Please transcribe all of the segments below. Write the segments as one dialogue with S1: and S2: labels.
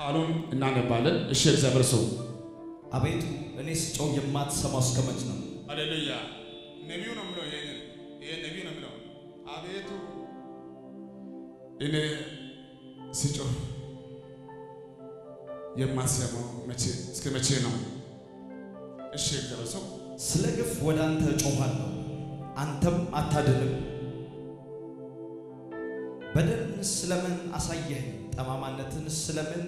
S1: ቃሉን እናነባለን። እሺ እግዚአብሔር ሰው
S2: አቤቱ እኔ ስጮህ የማትሰማው እስከ መች ነው?
S1: ሃሌሉያ። ነቢዩ ነው የሚለው ይሄንን ይሄ ነቢዩ ነው የሚለው አቤቱ እኔ ስጮህ የማትሰማው መቼ እስከ መቼ ነው? እሺ እግዚአብሔር ሰው
S2: ስለ ግፍ ወደ አንተ እጮኻለሁ፣ አንተም አታድንም። በደልን ስለምን አሳየኸኝ? ጠማማነትን ስለምን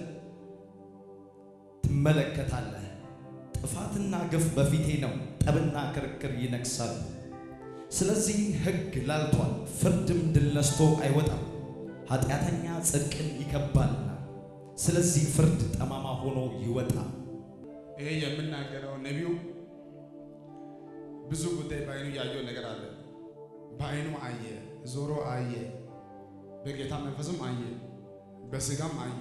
S2: ትመለከታለህ? ጥፋትና ግፍ በፊቴ ነው፣ ጠብና ክርክር ይነግሳሉ። ስለዚህ ሕግ ላልቷል፣ ፍርድም ድል ነስቶ አይወጣም። ኃጢአተኛ ጽድቅን ይከባልና፣ ስለዚህ ፍርድ ጠማማ ሆኖ ይወጣል።
S1: ይሄ የምናገረው ነቢዩ ብዙ ጉዳይ በአይኑ ያየው ነገር አለ። በአይኑ አየ፣ ዞሮ አየ፣ በጌታ መንፈስም አየ፣ በስጋም አየ።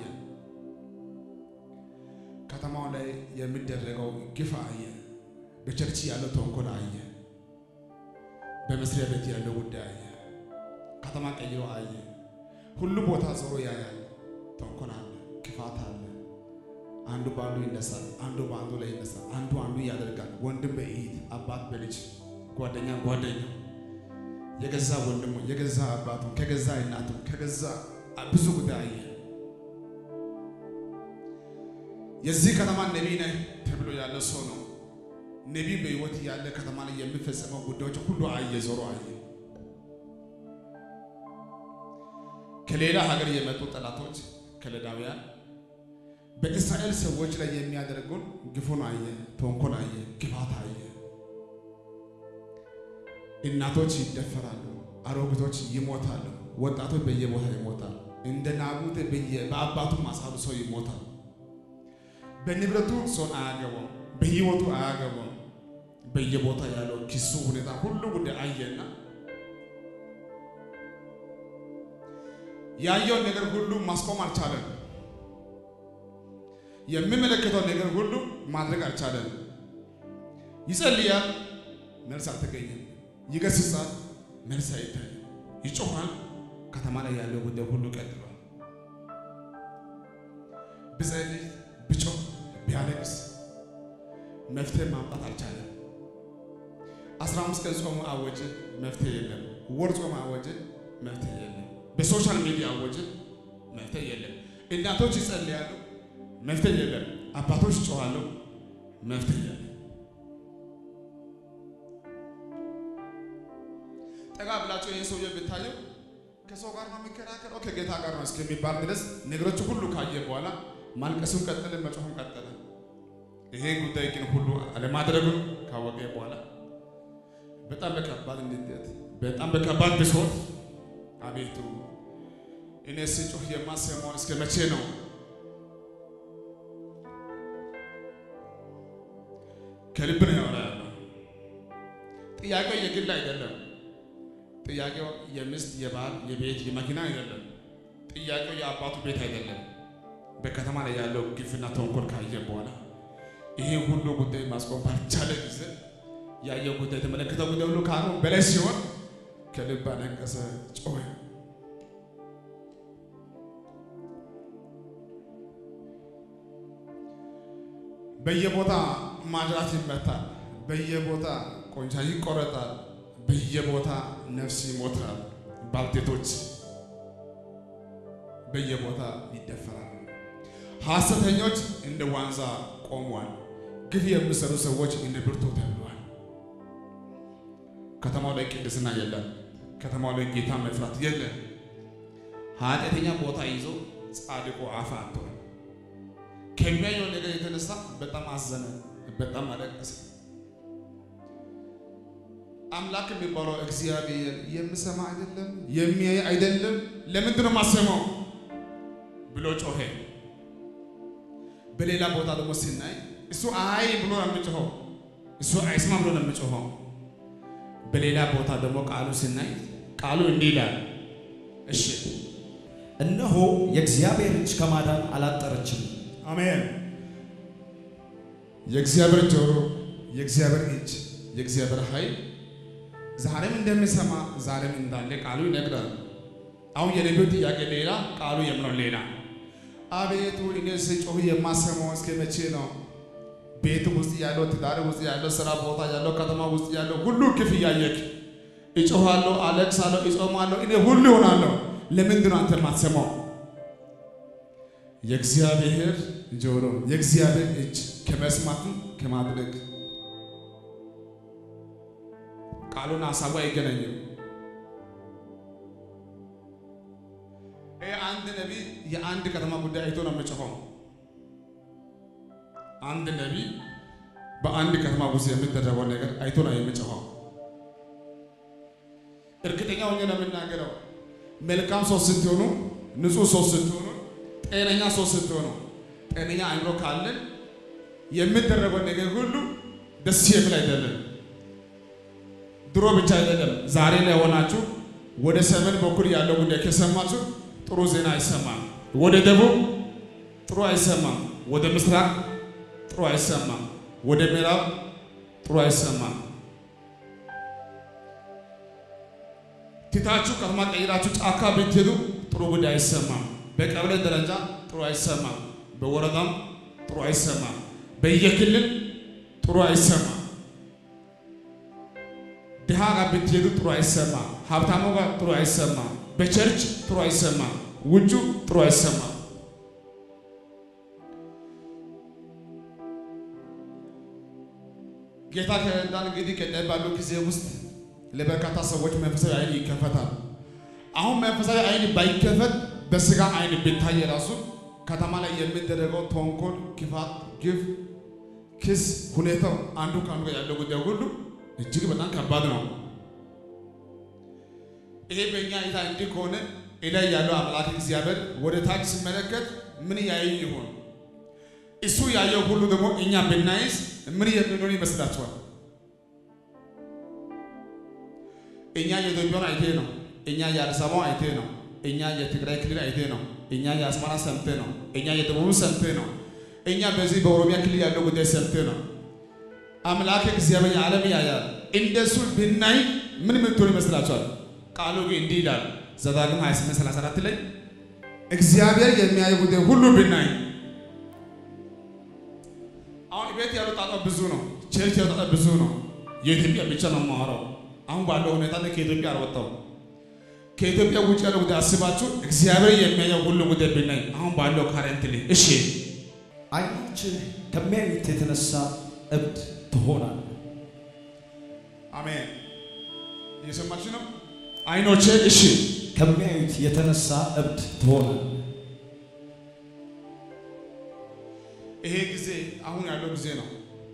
S1: ከተማው ላይ የሚደረገው ግፍ አየ፣ በቸርች ያለው ተንኮል አየ፣ በመስሪያ ቤት ያለው ጉዳይ አየ፣ ከተማ ቀይሮ አየ። ሁሉ ቦታ ዞሮ ያያል። ተንኮል አለ፣ ክፋት አለ። አንዱ በአንዱ ይነሳል፣ አንዱ በአንዱ ላይ ይነሳል፣ አንዱ አንዱ ያደርጋል። ወንድም በእህት አባት በልጅ ጓደኛ ጓደኛ የገዛ ወንድሙ የገዛ አባቱ ከገዛ እናቱ ከገዛ ብዙ ጉዳይ አየ። የዚህ ከተማ ነቢይ ነህ ተብሎ ያለ ሰው ነው። ነቢይ በሕይወት ያለ ከተማ ላይ የሚፈጸመው ጉዳዮች ሁሉ አየ፣ ዞሮ አየ። ከሌላ ሀገር የመጡ ጠላቶች ከለዳውያን በእስራኤል ሰዎች ላይ የሚያደርጉን ግፉን አየ፣ ተንኮል አየ፣ ግፋት አየ። እናቶች ይደፈራሉ፣ አሮጊቶች ይሞታሉ፣ ወጣቶች በየቦታ ይሞታሉ። እንደ ናቡቴ በአባቱ ማሳሉ ሰው ይሞታል። በንብረቱ ሰውን አያገባም፣ በህይወቱ አያገባም። በየቦታ ያለው ኪሱ ሁኔታ ሁሉ ጉዳይ አየና ያየውን ነገር ሁሉ ማስቆም አልቻለም። የሚመለከተው ነገር ሁሉ ማድረግ አልቻለም። ይጸልያል፣ መልስ አልተገኘም። ይገስጻል፣ መልስ አይታይም። ይጮኻል፣ ከተማ ላይ ያለው ጉዳይ ሁሉ ቀጥሏል። ብጸልይ፣ ብጮህ፣ ቢያለቅስ መፍትሄ ማምጣት አልቻለም። አስራ አምስት ቀን ጾሙ አወጀ፣ መፍትሄ የለም። ወር ጾሙ አወጀ፣ መፍትሄ የለም። በሶሻል ሚዲያ አወጀ፣ መፍትሄ የለም። እናቶች ይጸልያሉ መፍትሄ የለም። አባቶች ጮኻሉ፣ መፍትሄ የለም። ጠጋ ብላቸው ይህን ሰውዬ ብታየው ከሰው ጋር ነው የሚከራከረው ከጌታ ጋር ነው እስከሚባል ድረስ ነገሮች ሁሉ ካየ በኋላ ማልቀሱን ቀጠለ፣ መጮሁን ቀጠለ። ይሄ ጉዳይ ግን ሁሉ አለማድረጉን ካወቀ በኋላ በጣም በከባድ ንዴት፣ በጣም በከባድ ብሶት አቤቱ እኔ ስጮህ የማሰማው እስከ መቼ ነው? ከልብ ነው ያወራ ያለው። ጥያቄው የግል አይደለም። ጥያቄው የሚስት የባል የቤት የመኪና አይደለም። ጥያቄው የአባቱ ቤት አይደለም። በከተማ ላይ ያለው ግፍና ተንኮል ካየ በኋላ ይሄ ሁሉ ጉዳይ ማስቆም ባልቻለ ጊዜ ያየው ጉዳይ የተመለከተው ጉዳይ ሁሉ ከአቅሙ በላይ ሲሆን ከልብ አለቀሰ፣ ጮኸ። በየቦታ ማጅራት ይመታል። በየቦታ ቆንቻ ይቆረጣል። በየቦታ ነፍስ ይሞታል። ባልቴቶች በየቦታ ይደፈራል። ሐሰተኞች እንደ ዋንዛ ቆሟል። ግፍ የሚሰሩ ሰዎች እንደ ብርቱ ተብሏል። ከተማው ላይ ቅድስና የለም። ከተማው ላይ ጌታ መፍራት የለም። ኃጢአተኛ ቦታ ይዞ ጻድቁ አፍ አጥቷል። ከሚያየው ነገር የተነሳ በጣም አዘነ፣ በጣም አለቀሰ። አምላክ የሚባለው እግዚአብሔር የሚሰማ አይደለም፣ የሚያይ አይደለም። ለምንድን ነው የማሰማው ብሎ ጮኸ። በሌላ ቦታ ደግሞ ሲናይ እሱ አይ ብሎ ነው የሚጮኸው፣ እሱ አይስማ ብሎ ነው የሚጮኸው። በሌላ ቦታ ደግሞ ቃሉ ሲናይ ቃሉ እንዲህ ይላል፣ እሺ
S2: እነሆ የእግዚአብሔር እጅ ከማዳን አላጠረችም።
S1: አሜን። የእግዚአብሔር ጆሮ፣ የእግዚአብሔር እጅ፣ የእግዚአብሔር ኃይል ዛሬም እንደሚሰማ ዛሬም እንዳለ ቃሉ ይነግራል። አሁን የነቢዩ ጥያቄ ሌላ፣ ቃሉ የምለው ሌላ። አቤቱ እኔ ስጮህ የማሰማው እስከ መቼ ነው? ቤት ውስጥ ያለው ትዳር ውስጥ ያለው ስራ ቦታ ያለው ከተማ ውስጥ ያለው ሁሉ ግፍ እያየክ እጮኋለሁ፣ አለቅሳለሁ፣ እጾማለሁ፣ እኔ ሁሉ ይሆናለሁ። ለምንድን ነው አንተ የማትሰማው? የእግዚአብሔር ጆሮ የእግዚአብሔር እጅ ከመስማትም ከማድረግ ቃሉን ሀሳቡ አይገናኝም። ይህ አንድ ነቢይ የአንድ ከተማ ጉዳይ አይቶ ነው የሚጮኸው። አንድ ነቢይ በአንድ ከተማ ውስጥ የሚደረገው ነገር አይቶ ነው የሚጮኸው። እርግጠኛ ሆኜ ነው የምናገረው። መልካም ሰው ስትሆኑ፣ ንጹህ ሰው ስትሆኑ፣ ጤነኛ ሰው ስትሆኑ፣ ጤነኛ አእምሮ ካለን የሚደረገው ነገር ሁሉ ደስ የሚል አይደለም። ድሮ ብቻ አይደለም፣ ዛሬ ላይ ሆናችሁ ወደ ሰሜን በኩል ያለው ጉዳይ ከሰማችሁ ጥሩ ዜና አይሰማም። ወደ ደቡብ ጥሩ አይሰማም። ወደ ምስራቅ ጥሩ አይሰማም። ወደ ምዕራብ ጥሩ አይሰማም። ትታችሁ ከተማ ቀይራችሁ ጫካ ብትሄዱ ጥሩ ጉዳይ አይሰማም። በቀበሌ ደረጃ ጥሩ አይሰማም። በወረዳም ጥሩ አይሰማም። በየክልል ጥሩ አይሰማም። ድሃ ጋር ብትሄዱ ጥሩ አይሰማም። ሀብታሙ ጋር ጥሩ አይሰማም። በቸርች ጥሩ አይሰማም። ውጩ ጥሩ አይሰማም። ጌታ ከረዳን እንግዲህ ቀጣይ ባለው ጊዜ ውስጥ ለበርካታ ሰዎች መንፈሳዊ አይን ይከፈታል። አሁን መንፈሳዊ አይን ባይከፈት በስጋ አይን ቢታይ ራሱ ከተማ ላይ የሚደረገው ተንኮል፣ ክፋት፣ ግፍ፣ ክስ፣ ሁኔታው አንዱ ከአንዱ ጋር ያለው ጉዳይ ሁሉ እጅግ በጣም ከባድ ነው። ይሄ በእኛ እይታ እንዲህ ከሆነ ላይ ያለው አምላክ እግዚአብሔር ወደ ታች ሲመለከት ምን ያይ ይሆን? እሱ ያየው ሁሉ ደግሞ እኛ ብናይዝ ምን የምንሆን ይመስላችኋል? እኛ የኢትዮጵያን አይቴ ነው። እኛ የአዲስ አበባ አይቴ ነው። እኛ የትግራይ ክልል አይቴ ነው። እኛ የአስመራ ሰምቴ ነው። እኛ የደቡብ ሰምቴ ነው። እኛ በዚህ በኦሮሚያ ክልል ያለው ጉዳይ ሰምቴ ነው። አምላክ እግዚአብሔር የዓለም ያያል። እንደሱ ብናይ ምን ምትሆን ይመስላችኋል? ቃሉ ግን እንዲህ ይላል ዘዳግም 28 34 ላይ እግዚአብሔር የሚያይ ጉዳይ ሁሉ ብናይ አሁን ቤት ያለው ጣጣ ብዙ ነው። ቸርች ያለው ጣጣ ብዙ ነው። የኢትዮጵያ ብቻ ነው የማወራው። አሁን ባለው ሁኔታ ላይ ከኢትዮጵያ አልወጣው። ከኢትዮጵያ ውጭ ያለው ጉዳይ አስባችሁ እግዚአብሔር የሚያየው ሁሉ ጉዳይ ብናይ አሁን ባለው ካረንት ላይ እሺ፣
S2: ዓይኖችህ ከሚያዩት የተነሳ እብድ ትሆናለህ።
S1: አሜን። እየሰማችሁ ነው? አይኖቼ እሺ፣
S2: ከሚያዩት የተነሳ እብድ ትሆናለህ።
S1: ይሄ ጊዜ አሁን ያለው ጊዜ ነው።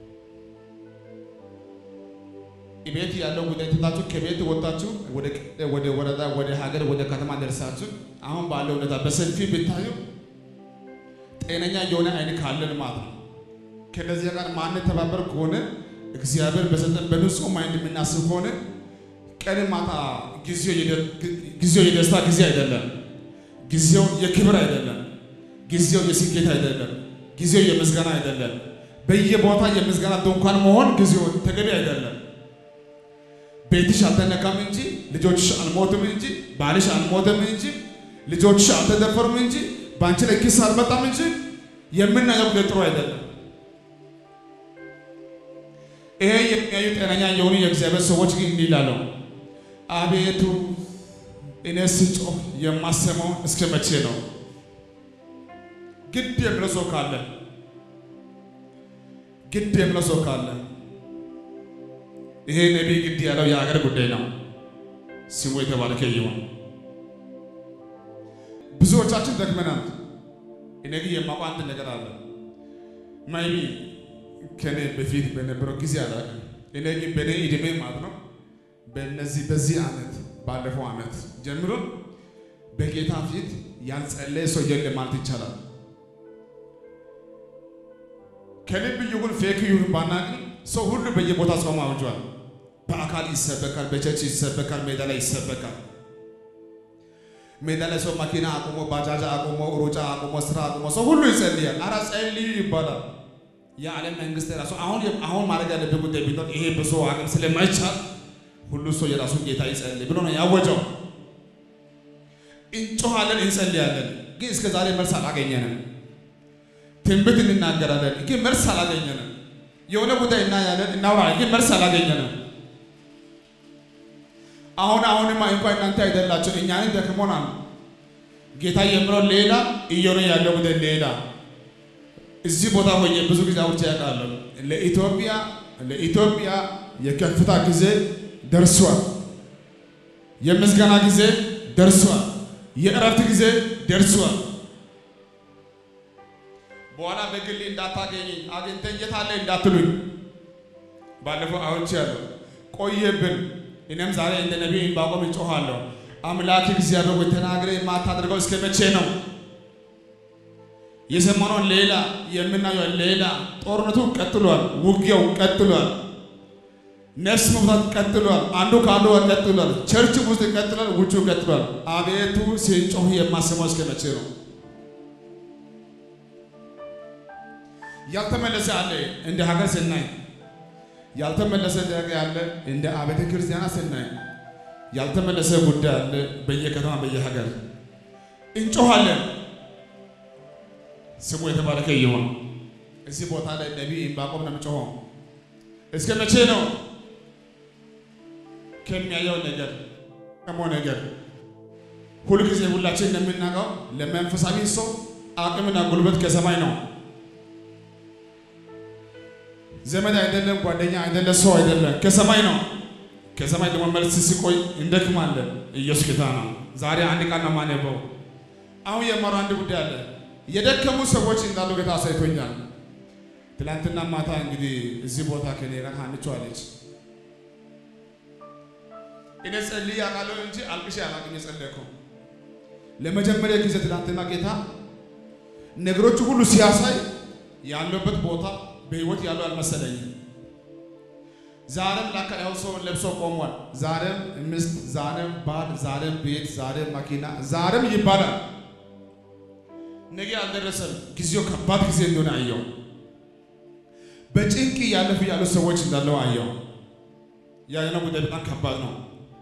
S1: ቤት ያለው ጉዳይ ትታችሁ ከቤት ወጣችሁ ወደ ወረዳ፣ ወደ ሀገር፣ ወደ ከተማ ደርሳችሁ አሁን ባለው ሁኔታ በሰልፊ ብታዩ ጤነኛ የሆነ አይን ካለን ማለት ነው። ከነዚያ ጋር ማንተባበር ከሆነ እግዚአብሔር በሰጠን በንጹህ ማይንድ የምናስብ ከሆነ ቀን ማታ ጊዜው የደስታ ጊዜ አይደለም። ጊዜው የክብር አይደለም። ጊዜው የስኬት አይደለም። ጊዜው የምስጋና አይደለም። በየቦታ የምስጋና ድንኳን መሆን ጊዜው ተገቢ አይደለም። ቤትሽ አልተነካም እንጂ ልጆችሽ አልሞትም እንጂ ባልሽ አልሞትም እንጂ ልጆችሽ አልተደፈሩም እንጂ በአንቺ ላይ ክስ አልመጣም እንጂ የምናየው ጉዳይ ጥሩ አይደለም። ይሄ የሚያዩ ጤነኛ የሆኑ የእግዚአብሔር ሰዎች ግን እንዲህ ይላሉ፣ አቤቱ እኔ ስጮህ የማሰማው እስከ መቼ ነው? ግድ የሚለው ሰው ካለ ግድ የሚለው ሰው ካለ ይሄ ነቢይ ግድ ያለው የሀገር ጉዳይ ነው። ስሙ የተባረከ ይሁን። ብዙዎቻችን ደክመናል። እኔ ግን የማውቀው አንድ ነገር አለ። ማይቢ ከኔ በፊት በነበረው ጊዜ አላውቅም። እኔ ግን በእኔ ዕድሜ ማለት ነው በነዚህ በዚህ ዓመት ባለፈው ዓመት ጀምሮ በጌታ ፊት ያልጸለየ ሰው የለም ማለት ይቻላል። ከልብ ይሁን ፌክ ይሁን ባናቅም ሰው ሁሉ በየቦታ ጾም አውጇል። በአካል ይሰበካል፣ በቸርች ይሰበካል፣ ሜዳ ላይ ይሰበካል። ሜዳ ላይ ሰው መኪና አቁሞ ባጃጃ አቁሞ ሩጫ አቁሞ ስራ አቁሞ ሰው ሁሉ ይጸልያል። አራ ጸልዩ ይባላል። የዓለም መንግስት ራሱ አሁን አሁን ማድረግ ያለብን ጉዳይ ቢኖር ይሄ በሰው አቅም ስለማይቻል ሁሉ ሰው የራሱን ጌታ ይጸልይ ብሎ ነው ያወጀው። እንጮሃለን፣ እንጸልያለን፣ ግን እስከ ዛሬ መልስ አላገኘንም። ትንቢት እንናገራለን፣ ግን መልስ አላገኘንም። የሆነ ጉዳይ እናያለን፣ እናወራለን፣ ግን መልስ አላገኘንም። አሁን አሁንማ እንኳን እናንተ አይደላችሁ እኛንን ደክሞናል። ጌታ የምለው ሌላ እየሆነ ያለው ጉዳይ ሌላ። እዚህ ቦታ ሆኜ ብዙ ጊዜ አውርቼ ያውቃለሁ። ለኢትዮጵያ ለኢትዮጵያ የከፍታ ጊዜ ደርሷል። የምስጋና ጊዜ ደርሷል። የእረፍት ጊዜ ደርሷል። በኋላ በግሌ እንዳታገኘኝ አግኝተኝ የት አለ እንዳትሉኝ። ባለፈው አውርቼ ያለሁ ቆየብን። እኔም ዛሬ እንደ ነቢይ ዕንባቆም እጮኻለሁ። አምላክ እግዚአብሔር ሆይ ተናግረህ የማታደርገው እስከ መቼ ነው? የሰማነው ሌላ የምናየው ሌላ። ጦርነቱ ቀጥሏል። ውጊያው ቀጥሏል። ነፍስ መውጣት ቀጥሏል። አንዱ ከአንዱ ጋር ቀጥሏል። ቸርች ውስጥ ቀጥሏል። ውጭ ቀጥሏል። አቤቱ ሲጮህ የማሰማው እስከ መቼ ነው? ያልተመለሰ አለ እንደ ሀገር ስናይ፣ ያልተመለሰ ጥያቄ አለ እንደ አብያተ ክርስቲያናት ስናይ፣ ያልተመለሰ ጉዳይ አለ በየከተማ በየሀገር እንጮኻለን። ስሙ የተባረከ ይሁን። እዚህ ቦታ ላይ ነቢይ ዕንባቆም ነው የምጮኸው። እስከ መቼ ነው? ከሚያየው ነገር ከሞ ነገር ሁልጊዜ ሁላችን እንደምናውቀው ለመንፈሳዊ ሰው አቅምና ጉልበት ከሰማይ ነው። ዘመድ አይደለም፣ ጓደኛ አይደለም፣ ሰው አይደለም፣ ከሰማይ ነው። ከሰማይ ደግሞ መልስ ሲቆይ እንደክማለን። ኢየሱስ ጌታ ነው። ዛሬ አንድ ቃል ነው የማነበው። አሁን የማረው አንድ ጉዳይ አለ። የደከሙ ሰዎች እንዳሉ ጌታ አሳይቶኛል። ትላንትና ማታ እንግዲህ እዚህ ቦታ ከኔ ጋር አንቸዋለች። እኔ ጸልዬ አውቃለሁ እንጂ አልቅሼ አላውቅም። የጸለይከው ለመጀመሪያ ጊዜ ትላንትና ጌታ ነገሮቹ ሁሉ ሲያሳይ ያለበት ቦታ በህይወት ያለው አልመሰለኝም። ዛሬም ላካ ያው ሰው ለብሶ ቆሟል። ዛሬም ሚስት፣ ዛሬም ባል፣ ዛሬም ቤት፣ ዛሬም መኪና፣ ዛሬም ይባላል። ነገ አልደረሰም። ጊዜው ከባድ ጊዜ እንደሆነ አየው። በጭንቅ ያለፉ ያሉ ሰዎች እንዳለው አየው። ያየነው ጉዳይ በጣም ከባድ ነው።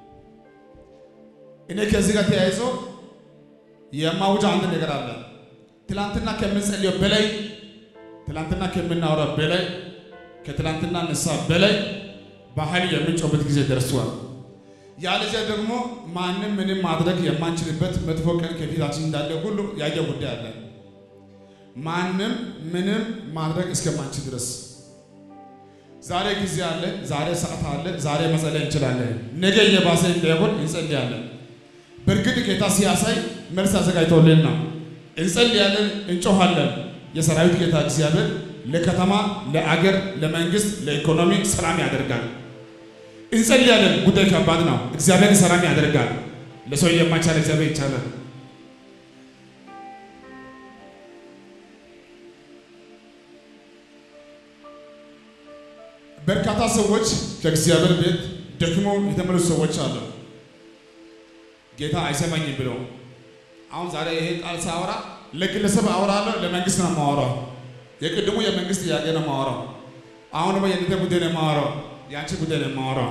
S1: እኔ ከዚህ ጋር ተያይዞ የማውጃ አንድ ነገር አለ። ትላንትና ከምንጸልየው በላይ ትላንትና ከምናወራው በላይ ከትላንትና ንስሐ በላይ በኃይል የምንጮህበት ጊዜ ደርሷል። ያለዚያ ደግሞ ማንም ምንም ማድረግ የማንችልበት መጥፎ ቀን ከፊታችን እንዳለ ሁሉ ያየ ጉዳይ አለ። ማንም ምንም ማድረግ እስከማንችል ድረስ ዛሬ ጊዜ አለ፣ ዛሬ ሰዓት አለ፣ ዛሬ መጸለይ እንችላለን። ነገ እየባሰ እንዳይሆን እንጸልያለን። በእርግጥ ጌታ ሲያሳይ መልስ አዘጋጅቶልን ነው። እንጸልያለን፣ እንጮኻለን። የሰራዊት ጌታ እግዚአብሔር ለከተማ፣ ለአገር፣ ለመንግስት፣ ለኢኮኖሚ ሰላም ያደርጋል። እንጸልያለን። ጉዳይ ከባድ ነው። እግዚአብሔር ሰላም ያደርጋል። ለሰው የማይቻል እግዚአብሔር ይቻላል። በርካታ ሰዎች ከእግዚአብሔር ቤት ደክሞ የተመለሱ ሰዎች አሉ። ጌታ አይሰማኝም ብለው አሁን ዛሬ ይሄ ቃል ሳወራ ለግለሰብ አወራለሁ፣ ለመንግስት ነው የማወራው። የቅድሙ የመንግስት ጥያቄ ነው የማወራው። አሁን ደግሞ የእናንተ ጉዳይ ነው የማወራው፣ የአንቺ ጉዳይ ነው የማወራው።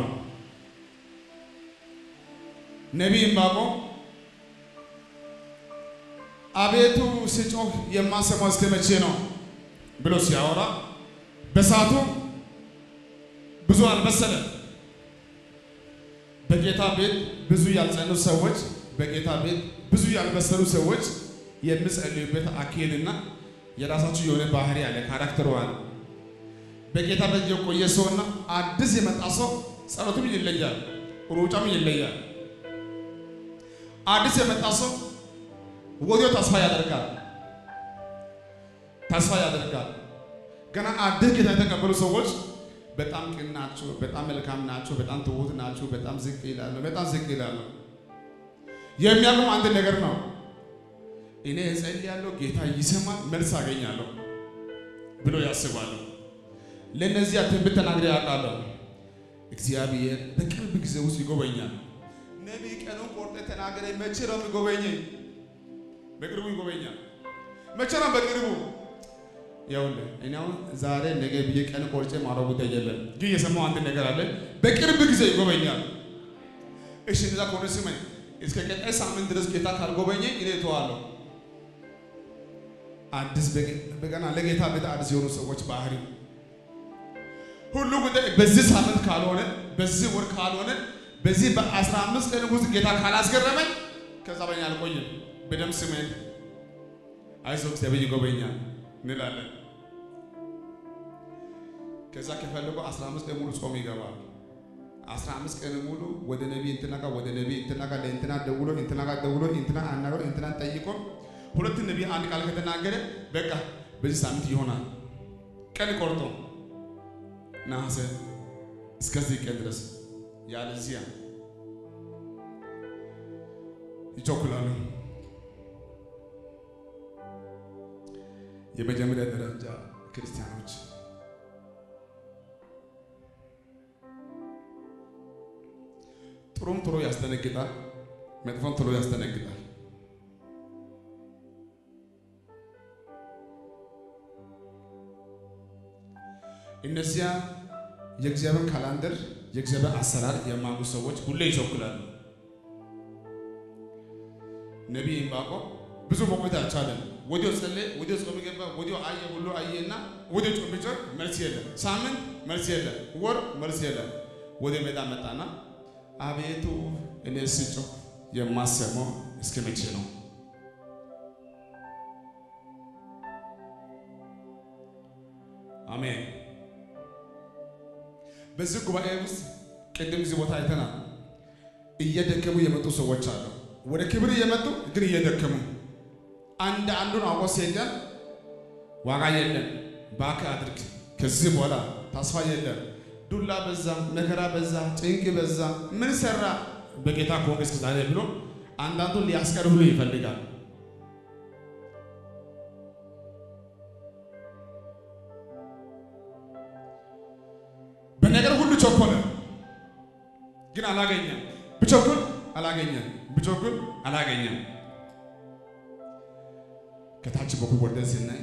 S1: ነቢይ ዕንባቆም አቤቱ ስጮህ የማሰማው እስከ መቼ ነው ብሎ ሲያወራ በሰዓቱ ብዙ አልመሰለም። በጌታ ቤት ብዙ ያልጸኑ ሰዎች፣ በጌታ ቤት ብዙ ያልበሰሉ ሰዎች የሚጸልዩበት አካሄድና የራሳችሁ የሆነ ባህሪ ያለ ካራክተር አለ። በጌታ ቤት የቆየ ሰውና አዲስ የመጣ ሰው ጸሎቱም ይለያል፣ ሩጫም ይለያል። አዲስ የመጣ ሰው ወዲያው ተስፋ ያደርጋል፣ ተስፋ ያደርጋል። ገና አዲስ ጌታ የተቀበሉ ሰዎች በጣም ቅን ናቸው፣ በጣም መልካም ናቸው፣ በጣም ትሁት ናቸው፣ በጣም ዝቅ ይላሉ፣ በጣም ዝቅ ይላሉ። የሚያውቁም አንድ ነገር ነው። እኔ እጸልያለሁ፣ ጌታ ይሰማል፣ መልስ አገኛለሁ ብሎ ያስባሉ። ለእነዚያ ትንቢት ተናግሬ ያውቃለሁ። እግዚአብሔር በቅርብ ጊዜ ውስጥ ይጎበኛል። ነቢይ ቀኑን ቆርጠ ተናገረ። መቼ ነው የሚጎበኘኝ? በቅርቡ ይጎበኛል። መቼ ነው በቅርቡ? ይኸውልህ እኔ አሁን ዛሬ ነገ ብዬ ቀን ቆርጬ ማውራው ጉዳይ የለም፣ ግን የሰማው አንድ ነገር አለ። በቅርብ ጊዜ ይጎበኛል። እሺ እንደዛ ከሆነ ስመኝ እስከ ቀጣይ ሳምንት ድረስ ጌታ ካልጎበኘኝ እኔ እተዋለሁ። አዲስ በገና ለጌታ ቤት አዲስ የሆኑ ሰዎች ባህሪ ሁሉ ጉዳይ በዚህ ሳምንት ካልሆነ በዚህ ወር ካልሆነ በዚህ በአስራ አምስት ቀን ውስጥ ጌታ ካላስገረመኝ ከዛ በኛ አልቆይም። በደም ስሜን አይዞህ እግዚአብሔር ይጎበኛል እንላለን። ከዛ ከፈለጉ 15 ቀን ሙሉ ጾም ይገባል። 15 ቀን ሙሉ ወደ ነቢይ እንትና ጋር ወደ ነቢይ እንትና ጋር ለእንትና ደውሎ እንትና ጋር ደውሎ እንትና አናግሮ እንትና ጠይቆ ሁለት ነቢይ አንድ ቃል ከተናገረ በቃ በዚህ ሳምንት ይሆናል። ቀን ቆርጦ ነሐሴ እስከዚህ ቀን ድረስ ያለዚያ ይቸኩላሉ። የመጀመሪያ ደረጃ ክርስቲያኖች ጥሩም ቶሎ ያስደነግጣል፣ መጥፎም ቶሎ ያስደነግጣል። እነዚያ የእግዚአብሔር ካላንደር የእግዚአብሔር አሰራር የማያውቁ ሰዎች ሁሌ ይቸኩላሉ። ነቢይ ዕንባቆም ብዙ መቆየት አልቻለም። ወዲያው ጸለየ፣ ወዲያው ጾም ገባ፣ ወዲያው አየ፣ ሁሉ አየና ወዲያው ጾም ቢጮህ መልስ የለም። ሳምንት መልስ የለም። ወር መልስ የለም። ወደ ሜዳ መጣና አቤቱ እኔ ስጮህ የማሰማው እስከ መቼ ነው? አሜን። በዚህ ጉባኤ ውስጥ ቅድም እዚህ ቦታ አይተናል። እየደከሙ የመጡ ሰዎች አሉ። ወደ ክብር እየመጡ ግን እየደከሙ አንድ አንዱን አውቆ ሲሄዳል ዋጋ የለም፣ እባክህ አድርግ፣ ከዚህ በኋላ ተስፋ የለም፣ ዱላ በዛ፣ መከራ በዛ፣ ጭንቅ በዛ፣ ምን ሰራ በጌታ ከሆንክ እስከ ዛሬ ብሎ አንዳንዱን ሊያስቀር ሁሉ ይፈልጋል። በነገር ሁሉ ቸኮለ፣ ግን አላገኘም። ብቸኩል አላገኘም፣ ብቸኩል አላገኘም። ከታች በኩል ወርደን ስናይ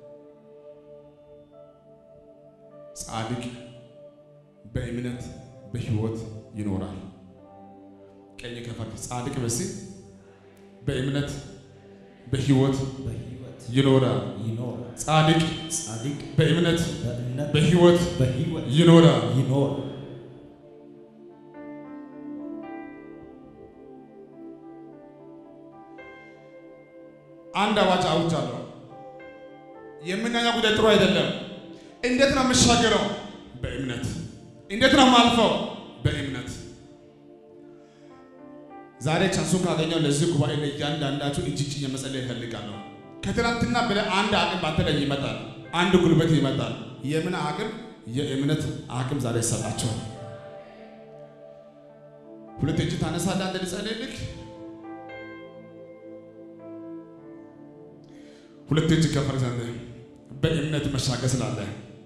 S1: ጻድቅ በእምነት በሕይወት ይኖራል። ቀኝ ከፈት ጻድቅ በሲ በእምነት በሕይወት
S2: በሕይወት
S1: ይኖራል።
S2: ይኖራል።
S1: ጻድቅ
S2: ጻድቅ
S1: በእምነት
S2: በእምነት
S1: በሕይወት
S2: በሕይወት
S1: ይኖራል።
S2: ይኖራል።
S1: አንድ አዋጅ አውጃለሁ። የምናየው ጉዳይ ጥሩ አይደለም። እንዴት ነው የምሻገረው? በእምነት። እንዴት ነው የማልፈው? በእምነት። ዛሬ ቻንሱን ካገኘው ለዚህ ጉባኤ ለእያንዳንዳችሁ እጅ እጅ መጸለይ እፈልጋለሁ። ከትናንትና በላይ አንድ አቅም ባንተ ላይ ይመጣል። አንድ ጉልበት ይመጣል። የምን አቅም? የእምነት አቅም ዛሬ ይሰጣቸዋል። ሁለት እጅ ታነሳለህ። አንድ ልጸልይልህ ሁለት እጅ ከፈር ዘንድ በእምነት መሻገር ስላለ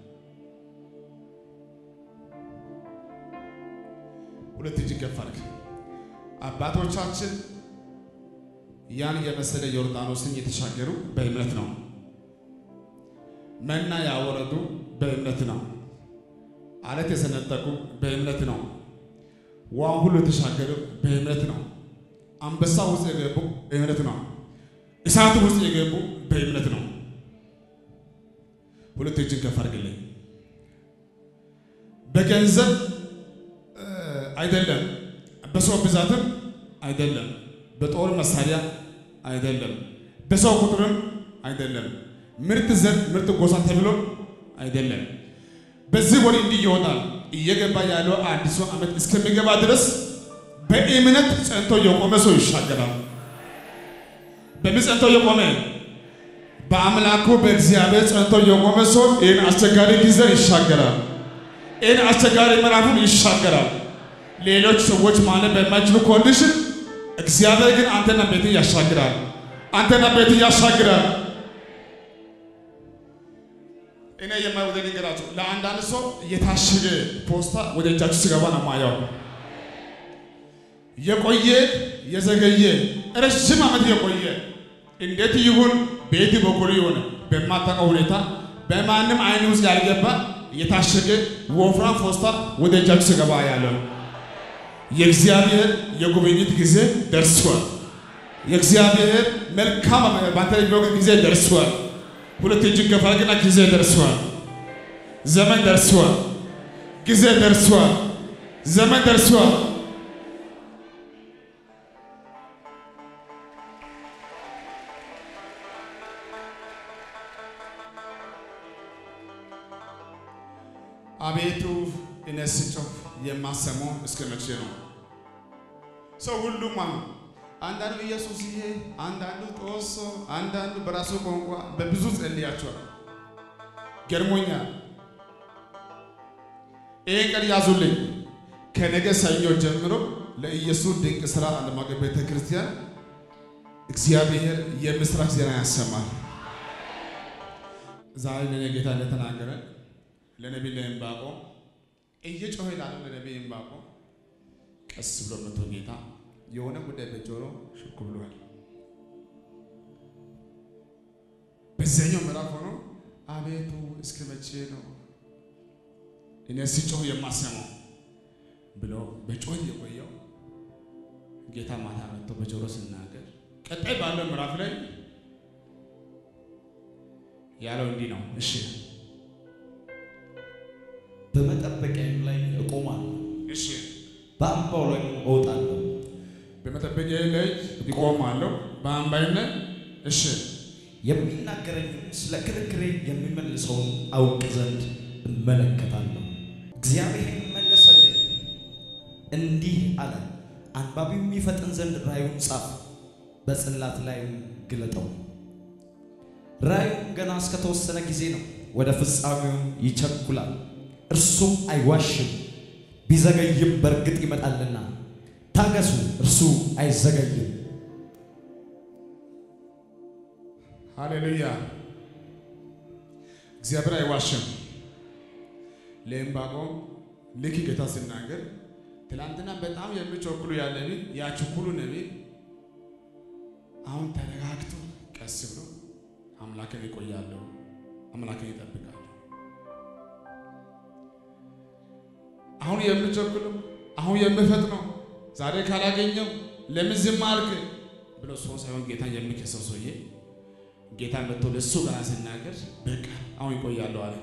S1: ሁለት እጅ ከፈርክ። አባቶቻችን ያን የመሰለ ዮርዳኖስን የተሻገሩ በእምነት ነው። መና ያወረዱ በእምነት ነው። አለት የሰነጠቁ በእምነት ነው። ውሃን ሁሉ የተሻገሩ በእምነት ነው። አንበሳ ውስጥ የገቡ በእምነት ነው። እሳት ውስጥ የገቡ በእምነት ነው። ሁለት እጅን ከፍ አድርግልኝ። በገንዘብ አይደለም፣ በሰው ብዛትም አይደለም፣ በጦር መሳሪያ አይደለም፣ በሰው ቁጥርም አይደለም፣ ምርጥ ዘር ምርጥ ጎሳ ተብሎ አይደለም። በዚህ ወር እንዲህ ይሆናል። እየገባ ያለው አዲሱ ዓመት እስከሚገባ ድረስ በእምነት ጸንቶ የቆመ ሰው ይሻገራል። በምን ጸንቶ የቆመ በአምላኩ በእግዚአብሔር ጸንቶ የቆመ ሰው ይህን አስቸጋሪ ጊዜ ይሻገራል። ይህን አስቸጋሪ ምዕራፉን ይሻገራል። ሌሎች ሰዎች ማለት በማይችሉ ኮንዲሽን እግዚአብሔር ግን አንተና ቤትን ያሻግራል። አንተና ቤትን ያሻግራል። እኔ የማይወደ ነገራቸው ለአንዳንድ ሰው የታሸገ ፖስታ ወደ እጃችሁ ሲገባ ነው ማየው። የቆየ የዘገየ ረዥም ዓመት የቆየ እንዴት ይሁን ቤት በኩል ይሁን በማታውቀው ሁኔታ በማንም አይን ውስጥ ያልገባ የታሸገ ወፍራም ፖስታ ወደ እጃችሁ ሲገባ ያለው የእግዚአብሔር የጉብኝት ጊዜ ደርሷል። የእግዚአብሔር መልካም ባንተ የሚወቅ ጊዜ ደርሷል። ሁለት እጅን ከፍ አድርግና ጊዜ ደርሷል፣ ዘመን ደርሷል፣ ጊዜ ደርሷል፣ ዘመን ደርሷል። አቤቱ እኔ ስጮህ የማሰማው እስከ መቼ ነው? ሰው ሁሉም አሉ። አንዳንዱ ኢየሱስ ይሄ፣ አንዳንዱ ጦሶ፣ አንዳንዱ በራሱ ቋንቋ በብዙ ጸልያቸዋል። ገርሞኛል። ይሄ ቀን ያዙልኝ። ከነገ ሰኞ ጀምሮ ለኢየሱስ ድንቅ ሥራ ዓለም አቀፍ ቤተ ክርስቲያን እግዚአብሔር የምስራች ዜና ያሰማል። ዛሬ ለእኔ ጌታ እንደተናገረ ለነቢይ ለዕንባቆም እየጮኸ ላለው ለነቢይ ዕንባቆም ቀስ ብሎ መቶ ጌታ የሆነ ጉዳይ በጆሮ ሽኩ ብሏል። በዚያኛው ምዕራፍ ሆኖ አቤቱ እስከ መቼ ነው እኔ ሲጮህ የማሰማው ብሎ በጮህ የቆየው ጌታ ማታ መጥቶ በጆሮ ሲናገር፣ ቀጣይ ባለው ምዕራፍ ላይ ያለው እንዲህ ነው። እሺ
S2: በመጠበቂያዬም ላይ እቆማለሁ፣
S1: እሺ
S2: በአምባው ላይ እወጣለሁ።
S1: በመጠበቂያዬ ላይ ይቆማለሁ፣ በአምባዬም ላይ እሺ
S2: የሚናገረኝም ስለ ክርክሬ የሚመልሰውን አውቅ ዘንድ እመለከታለሁ። እግዚአብሔር መለሰልኝ እንዲህ አለ፣ አንባቢው የሚፈጥን ዘንድ ራእዩን ጻፍ፣ በጽላት ላይም ግለጠው። ራእዩም ገና እስከተወሰነ ጊዜ ነው፣ ወደ ፍጻሜውም ይቸኩላል። እርሱም አይዋሽም፣ ቢዘገይም በእርግጥ ይመጣልና ታገሱ፣ እርሱ አይዘገይም።
S1: ሃሌሉያ! እግዚአብሔር አይዋሽም። ለዕንባቆም ልክ ጌታ ሲናገር ትናንትና በጣም የሚቸኩሉ ያለ ነቢይ ያ ችኩሉ ነቢይ አሁን ተረጋግቶ ቀስ ብሎ አምላክን ይቆያለሁ፣ አምላክን ይጠብቃለሁ። አሁን የሚቸኩለው አሁን የሚፈጥነው ዛሬ ካላገኘው ለምን ዝም አልክ ብሎ ሰው ሳይሆን ጌታን የሚከሰው ሰውዬ ጌታ መጥቶ ለሱ ገና ሲናገር በቃ አሁን ይቆያለሁ አለ።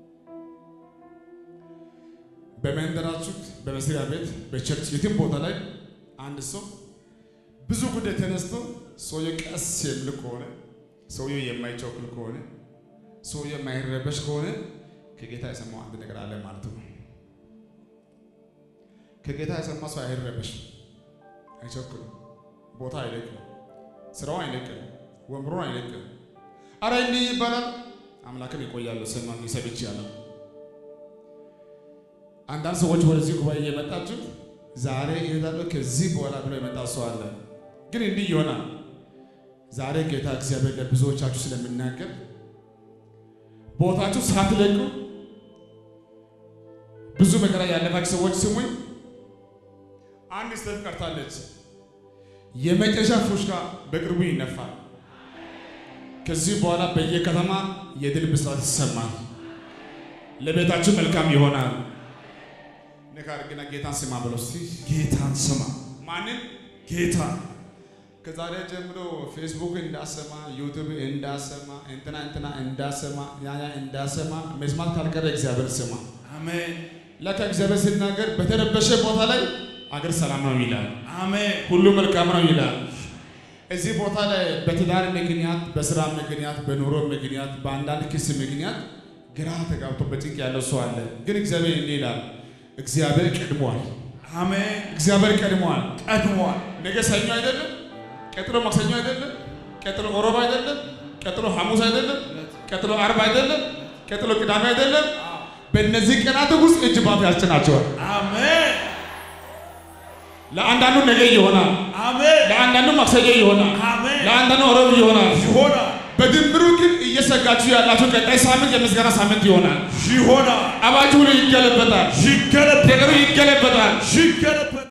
S1: በመንደራችሁ፣ በመስሪያ ቤት፣ በቸርች የትም ቦታ ላይ አንድ ሰው ብዙ ጉዳይ ተነስቶ ሰውየው ቀስ የሚል ከሆነ ሰውየው የማይቸኩል ከሆነ ሰውየው የማይረበሽ ከሆነ ከጌታ የሰማው አንድ ነገር አለ ማለት ነው። ከጌታ የሰማ ሰው አይረበሽም፣ አይቸኩልም፣ ቦታ አይለቅም፣ ስራው አይለቅም፣ ወንበሩን አይለቅም። አረ እንዲህ ይባላል። አምላክን ይቆያሉ። ሰማ ሰብች ያለው አንዳንድ ሰዎች ወደዚህ ጉባኤ እየመጣችሁ ዛሬ ይሄዳለሁ ከዚህ በኋላ ብሎ የመጣ ሰው አለ። ግን እንዲህ ይሆናል። ዛሬ ጌታ እግዚአብሔር ለብዙዎቻችሁ ስለምናገር ቦታችሁ ሳትለቁ ብዙ መከራ ያለፋችሁ ሰዎች ስሙኝ። አንድ ስቴፕ ቀርታለች። የመጨረሻ ፉሽካ በቅርቡ ይነፋል። ከዚህ በኋላ በየከተማ የድል ብስራት ይሰማል። ለቤታችሁ መልካም ይሆናል። ነካ አድርግና ጌታን ስማ ብለው እስቲ
S2: ጌታን ስማ።
S1: ማንን
S2: ጌታ
S1: ከዛሬ ጀምሮ ፌስቡክ እንዳሰማ፣ ዩቱብ እንዳሰማ፣ እንትና እንትና እንዳሰማ፣ ያያ እንዳሰማ መስማት ካልቀረ እግዚአብሔር ስማ።
S2: አሜን
S1: ለካ እግዚአብሔር ሲናገር በተረበሸ ቦታ ላይ አገር ሰላም ነው ይላል።
S2: አሜን
S1: ሁሉ መልካም ነው ይላል። እዚህ ቦታ ላይ በትዳር ምክንያት፣ በስራ ምክንያት፣ በኑሮ ምክንያት፣ በአንዳንድ ክስ ምክንያት ግራ ተጋብቶ በጭንቅ ያለው ሰው አለ። ግን እግዚአብሔር እንዲህ ይላል፣ እግዚአብሔር ቀድሟል።
S2: አሜን
S1: እግዚአብሔር ቀድሟል።
S2: ቀድሟል።
S1: ነገ ሰኞ አይደለም፣ ቀጥሎ ማክሰኞ አይደለም፣ ቀጥሎ ሮብ አይደለም፣ ቀጥሎ ሐሙስ አይደለም፣ ቀጥሎ አርብ አይደለም፣ ቀጥሎ ቅዳሜ አይደለም። በእነዚህ ቀናት ውስጥ እጅ ባፍ ያስጭናቸዋል።
S2: አሜን
S1: ለአንዳንዱ ነገ ይሆናል፣
S2: አሜን
S1: ለአንዳንዱ ማክሰኞ ይሆናል፣
S2: አሜን
S1: ለአንዳንዱ ሮብ ይሆናል።
S2: ይሆናል
S1: በድምሩ ግን እየሰጋችሁ ያላችሁ ቀጣይ ሳምንት የምስጋና ሳምንት ይሆናል።
S2: ይሆናል
S1: አባችሁ ሁሉ ይገለበጣል፣
S2: ይገለበጣል
S1: ነገሩ ይገለበጣል።
S2: ይገለበጣል